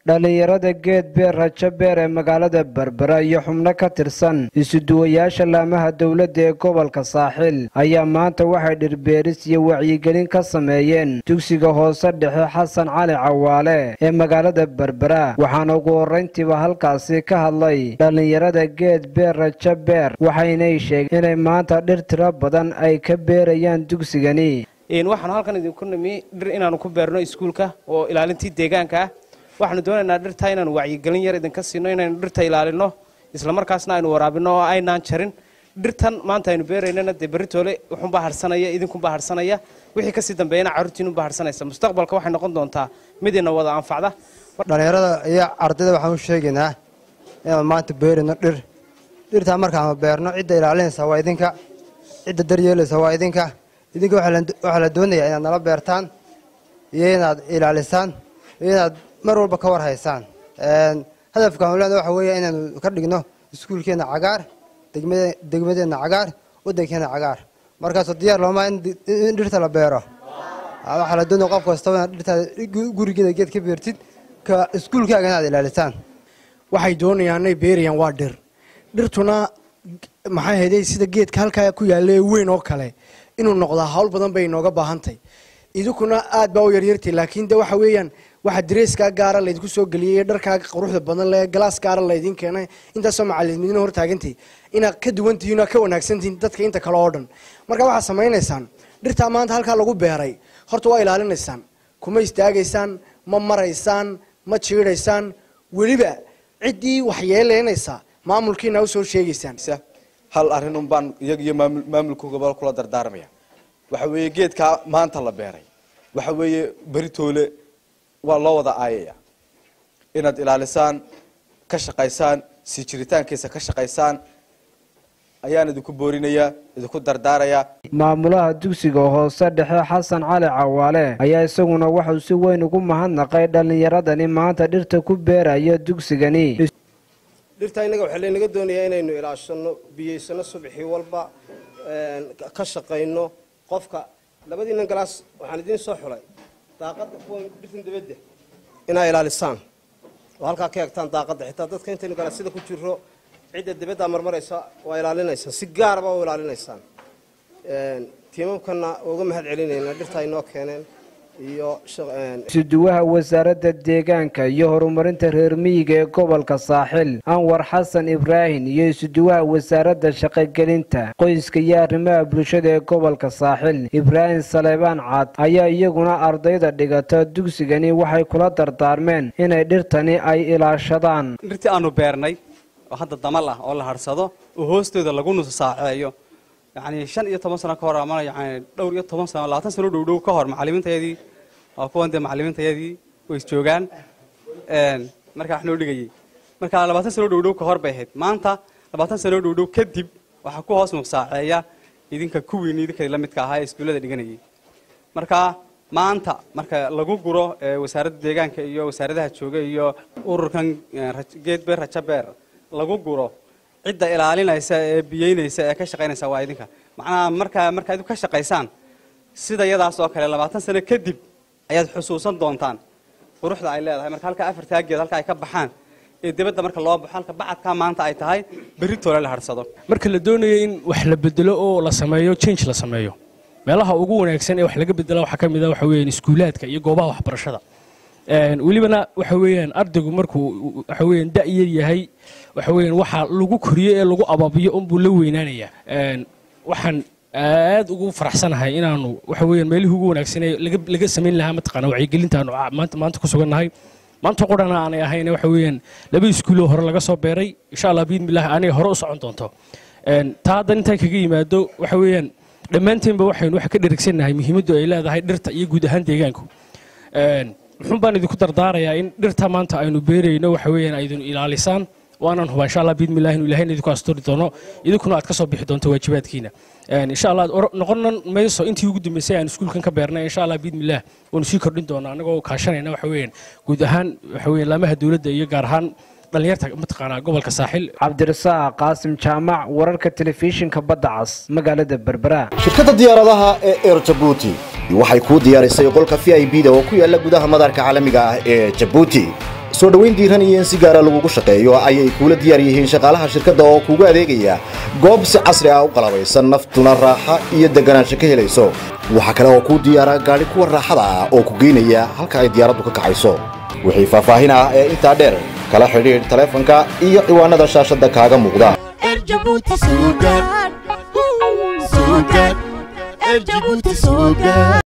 dhallinyarada geed beer rajo beer ee magaalada berbera iyo xubno ka tirsan isuduwayaasha laamaha dowladda ee gobolka saaxil ayaa maanta waxay dhirbeeris iyo wacyigelin ka sameeyeen dugsiga hoose dhexe xasan cali cawaale ee magaalada berbera waxaana ugu horrayntiiba halkaasi ka hadlay dhallinyarada geed beer rajo beer waxaynay sheegeen inay maanta dhir tiro badan ay ka beerayaan dugsigani waxaanu halkan idinku nimi dhir inaanu ku beerno iskuulka oo ilaalintii deegaanka ah waxaanu doonaynaa dhirtaa inaanu wacyigelin yar idinka siino inaynu dhirta ilaalino islamarkaasna aynu waraabino oo aynaan jarin dhirtan maanta aynu beeraynana dee beritoole wuxuunbaa harsanaya idinkunbaa harsanaya wixii kasii dambeeyana carruurtiinunbaa harsanaysa mustaqbalka waxay noqon doontaa mid ina wada anfacda dhallinyarada iyo ardayda waxaan u sheegaynaa inaan maanta beerayno dhir dhirtaa markaanu beerno cidda ilaalinaysa waa idinka cidda daryeelaysa waa idinka idinka waxaa la doonayaa inaad nala beertaan iyo inaad ilaalisaan iyo inaad mar walba ka war haysaan hadafkaanu leena waxa weeya inaanu ka dhigno iskuulkeenna cagaar degmadeenna cagaar waddankeenna cagaar markaasoo diyaar loomaa in dhirta la beero waxaa la doonaya qof kastaba inaad dhirtaada gurigeeda geed ka beertid ka iskuulkaaga inaad ilaalisaan waxay doonayaan inay beerayaan waa dhir dhirtuna maxaa heday sida geedka halkaa ku yaalla ee weyn oo kale inuu noqdaa hawl badan bay inooga baahantahy idinkuna aad baa u yaryartay laakiin de waxa weeyaan waxaa dareeskaa gaara laydinku soo geliyey dharkaa quruxda badan le galaas gaara laydin keenay intaasoo macalimiina hortaagantay inaad ka duwantihiin oo ka wanaagsantihiin dadka inta kale oo dhan marka waxaad samaynaysaan dhirtaa maanta halkaa lagu beeray horta waa ilaalinaysaan kuma istaagaysaan ma maraysaan ma jiidhaysaan weliba ciddii waxyeeleynaysa maamulkiina usoo sheegaysaan hal arrin un baan iyag iyo maamulka gobol kula dardaarmaya waxa weeye geedkaa maanta la beeray waxa weeye beritoole waa loo wada aayaya inaad ilaalisaan ka shaqaysaan sii jiritaankiisa ka shaqaysaan ayaan idinku boorinayaa idinku dardaarayaa maamulaha dugsiga hoose dhexe xasan cali cawaale ayaa isaguna waxuu si weyn ugu mahadnaqay dhallinyaradani maanta dhirta ku beeraya dugsigani dhirtaa innaga waxaa laynaga doonayaa inaynu ilaashano biyaysano subaxii walba ka shaqayno qofka labadiinan galaas waxaan idiin soo xulay daaqadda kuwan dhirtan dabadda inaa ilaalisaan oo halkaa ka egtaan daaqadda xitaa dadka intaynu galaasyada ku jiro cidda dabaddaa marmaraysa waa ilaalinaysaan si gaaraba u ilaalinaysaan tiimamkana uga mahad celinaynaa dhirtaa inoo keeneen isuduwaha wasaaradda deegaanka iyo horumarinta reer miyiga ee gobolka saaxil anwar xasan ibraahim iyo isuduwaha wasaaradda shaqogelinta qoyska iyo arrimaha bulshada ee gobolka saaxil ibraahim saleebaan cad ayaa iyaguna ardayda dhigata dugsigani waxay kula dardaarmeen inay dhirtani ay ilaashadaan dhirtii aanu beernay oo hadda damal ah oo la harsado oo hoostooda lagu nusasaaceeyo yacni shan iyo toban sano ka hor ama yani dhowr iyo toban sano labaatan sano dhow dhow ka hor macalimiintayadii waa kuwan dee macalimiintayadii way isjoogaan markaa wax noo dhigayay marka labaatan sano dhow dhow ka hor bay ahayd maanta labaatan sano dhow dhow kadib waxaa ku hoos nuqsaaceeya idinka kuwiin idinka la midka ahaa ee iskuullada dhiganayay marka maanta marka lagu guro wasaaradda deegaanka iyo wasaaradaha jooga iyo ururkan geed beer rajo beer lagu guro cidda ilaalinaysa ee biyeynaysa ee ka shaqaynaysa waa idinka macnaha markaa markaa idinku ka shaqaysaan sida yadaas oo kale labaatan sano kadib ayaad xusuusan doontaan quruxda ay leedahay marka halkaa afartaa geed halka ay ka baxaan ee dibadda marka loo baxo halka bacadkaa maanta ay tahay berri toole la harsado marka la doonayo in wax la bedelo oo la sameeyo change la sameeyo meelaha ugu wanaagsan ee wax laga bedela waxaa ka mid a waxa weeyaan iskuulaadka iyo goobaha waxbarashada welibana waxa weeyaan ardaygu markuu waxa weeyaan da'yar yahay waxa weeyaan waxa lagu koriyo ee lagu ababiyo unbuu la weynaanayaa waxaan aad ugu faraxsanahay inaanu waxa weeyaan meelihii ugu wanaagsan ee laga laga samayn lahaa mataqaana wacyigelintaanu maanta maanta ku sugannahay maanta qurana aanay ahayn waxa weeyaan laba iskuuloo hore laga soo beeray insha allah biidmillahi aanay hore u socon doonto taa haddan intaan kaga yimaado waxa weeyaan dhammaanteenba waxaynu waxa ka dherigsannahay muhiimaddu ay leedahay dhirta iyo guud ahaan deegaanku muxuun baan idinku dardaarayaa in dhirta maanta aynu beerayno waxa weeyaan aydinu ilaalisaan waanaan hubaa insha allah biidmillahi inu ilahayna idinku asturi doono idinkuna aad ka soo bixi doonto waajibaadkiina insha allah noqonan mayso intii ugu dambeysay aan iskuulkan ka beernay insha allah biidmillah waanu sii kordhin doonaa annagoo kaashanayna waxa weeyaan guud ahaan waxa weeyaan laamaha dowladda iyo gaar ahaan dhalinyarta mataqaanaa gobolka saaxil cabdirasaaq qaasim jaamac wararka telefishinka badda cas magaalada berbera shirkadda diyaaradaha ee air jabuuti waxay kuu diyaarisay qolka v i b da oo ku yaala gudaha madaarka caalamiga ah ee jabuuti soo dhoweyn diiran iyo in si gaara lagugu shaqeeyo ayay kuula diyaar yihiin shaqaalaha shirkadda oo kuugu adeegaya goob si casri ah u qalabaysan naftuna raaxa iyo deganaansho ka helayso waxaa kale oo kuu diyaara gaadhi kuwa raaxada ah oo ku geynaya halka ay diyaaraddu ka kacayso wixii faahfaahin ah ee intaa dheer kala xidhiidh taleefanka iyo ciwaanada shaashadda kaaga muuqda Erjabuuti suugaan suugaan Erjabuuti suugaan